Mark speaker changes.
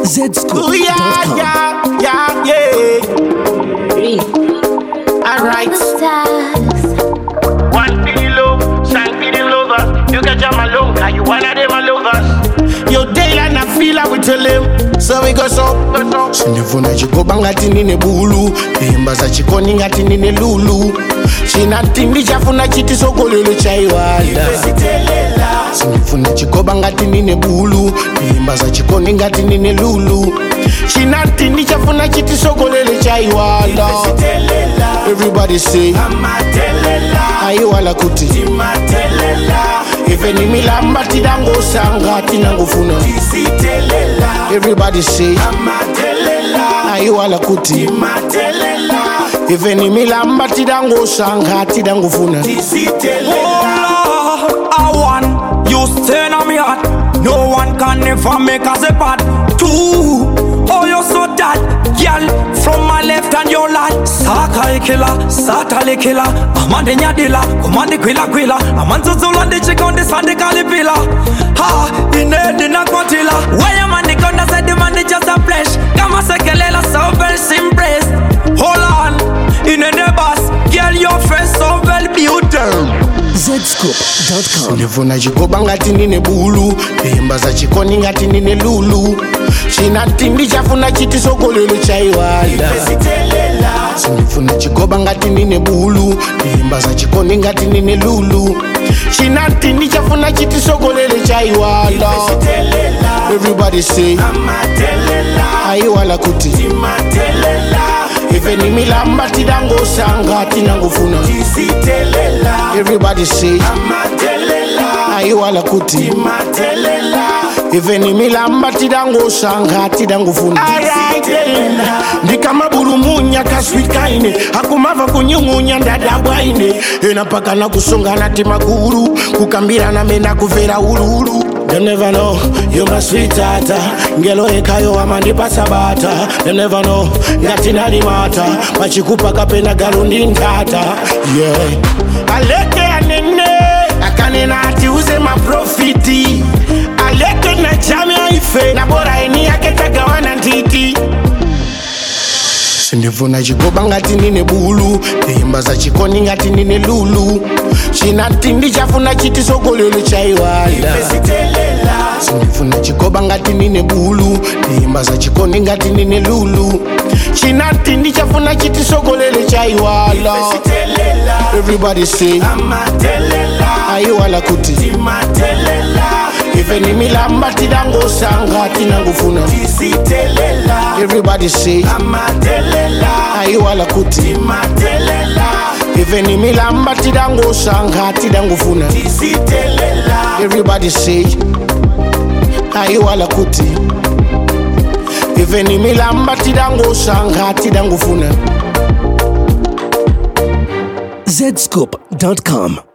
Speaker 1: Ooh, yeah,
Speaker 2: Zscoop.com.
Speaker 1: yeah, yeah, yeah. Alright.
Speaker 3: One for the love, sign for the lovers. You can jam along, cause you one of them a lovers.
Speaker 1: Yo, daylight na feel we tell him. So we go so. Sindifuna chikoba ngati nine bulu imba za chikoni ngati nine lulu chinati ndichafuna chiti sokolelo chaiwanda sindifuna chikoba ngati nine bulu imba za chikoni ngati nine lulu chinati ndichafuna chiti sokolelo chaiwanda everybody say aiwala kuti ife ni milamba tidangosanga tinangofuna everybody say aiwala kuti ife ni milamba tidangosanga tidangofuna
Speaker 4: I want you stay on me heart. No one can never make us apart. Two, oh you so that girl from my left and your right. Saka killer, satale killer. Amande nyadila, kumande kwila kwila. Amanzuzula ndi chikondi sande kalipila. Ha, inedi na kwatila. Where man the gun said the man just a flesh. Kama sekelela so very simpressed. Hold on, in the bus, girl your face so well beautiful.
Speaker 2: Zscoop.com.
Speaker 1: ndifuna chikoba ngati nine bulu imba za chikoni ngati nine lulu chinati ndichafuna chiti sokolelo chaiwanda sindifuna chikoba ngati nine bulu imba za chikoni ngati nine lulu chinati ndichafuna chiti sokolelo chaiwanda everybody say aiwala kuti ife ni milamba tidangosanga tinangofuna everybody say aiwala kuti ife ni milamba tidangosanga tidangofuna ndikamabulumunya kaswikaine akumava kunyung'unya ndadabwaine ena paka na kusongana timaguru kukambirana mena kuvera ululu Them never know you my sweet tata ngelo ekayo amandipasa bata Them never know ngati nali mata machikupa kapena galundi ntata yeah aleke anene akanena ati uze maprofiti aleke na chame aife na bora eni yake tagawana ntiti sindifuna chikoba ngati nine bulu imba za chikoni ngati nine lulu chinati ndichafuna chiti sokolelo chaiwanda sindifuna chikoba ngati nine bulu imba za chikoni ngati nine lulu chinati ndichafuna chiti sokolelo chaiwala everybody say aiwala kuti ife ni milamba tidangosanga tinangofuna everybody say aiwala kuti ife ni milamba tidangosanga tidangofuna everybody say aiwala kuti ife ni milamba tidangosanga tidangofuna
Speaker 2: Zscoop.com.